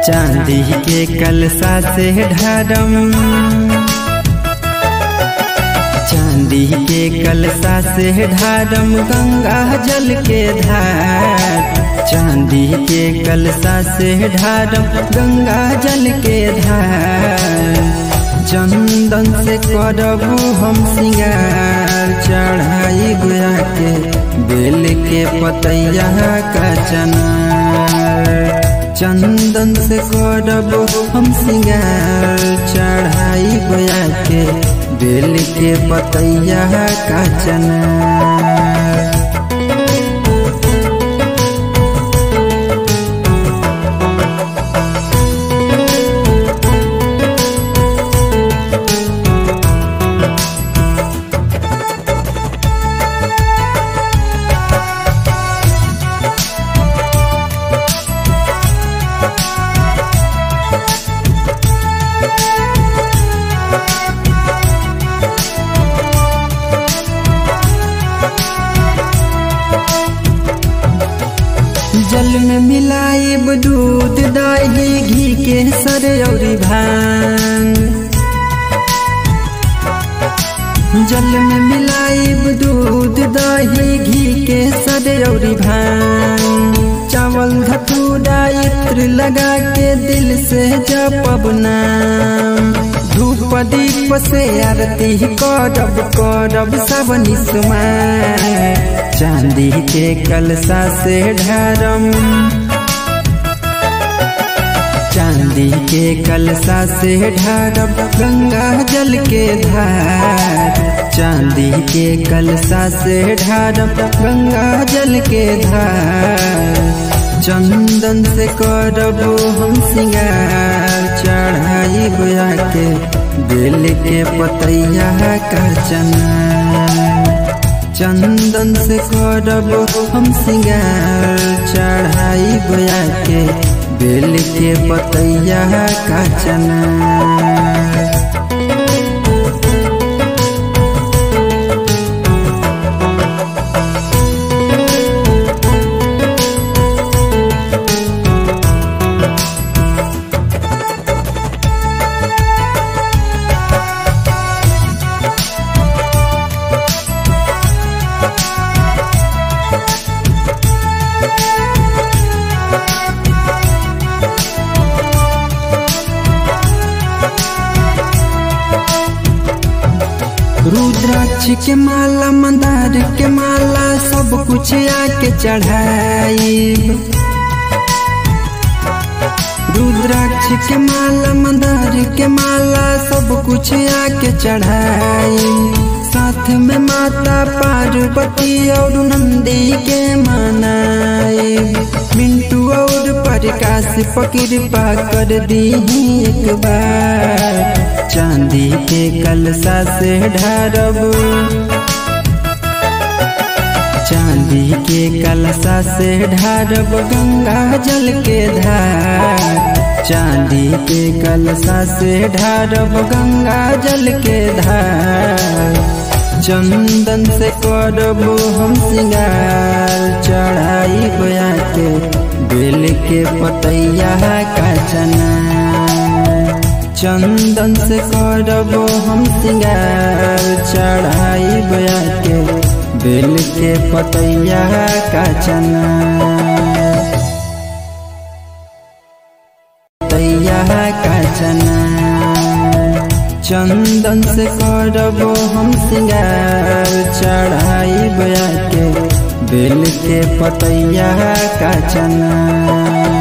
चांदी के कलसा से ढारम चांदी के कलसा से ढारम गंगा जल के धार चांदी के कलसा से ढारम गंगा जल के धार चंदन से करबू हम सिंगार चढ़ाई गोया के बेल के पतैया का चनार चंदन से करबू हम सिंगार चढ़ाई गोया के बेल के पतैया का चनार जल में मिलाइब दूध दही घी के सर और भांग जल में मिलाइब दूध दही घी के सर और भांग चावल धतूरा इत्र लगा के दिल से जपब नाम धूप दीप से आरती करब करब सब निस्मार चांदी के कलसा से ढारम चांदी के कलसा से ढारब गंगा जल के धार चांदी के कलसा से ढारब गंगा जल के धार चंदन से करबो हम सिंगार चढ़ाई गोया के बेल के पतैया का चना चंदन से करबो हम सिंगार चढ़ाई गोया के बेल के पतैया का चना रुद्राक्ष के माला मंदार के माला सब कुछ आके चढ़ाई रुद्राक्ष के माला मंदार के माला सब कुछ आके चढ़ाई साथ में माता पार्वती और नंदी के मनाई मिंटू और प्रकाश पकृपा कर दी एक बार चांदी के कलसा से ढारब चांदी के कलसा से ढारब गंगा जल के धार चांदी के कलसा से ढारब गंगा जल के धार चंदन से करबो हम सिंगार चढ़ाई गोया के बेल के पतैया का चना चंदन से करबो हम सिंगार चढ़ाई गोया के बेल के पतैया का चना पतैया का चना चंदन से करबो हम सिंगार चढ़ाई गोया के बेल के पतैया का चना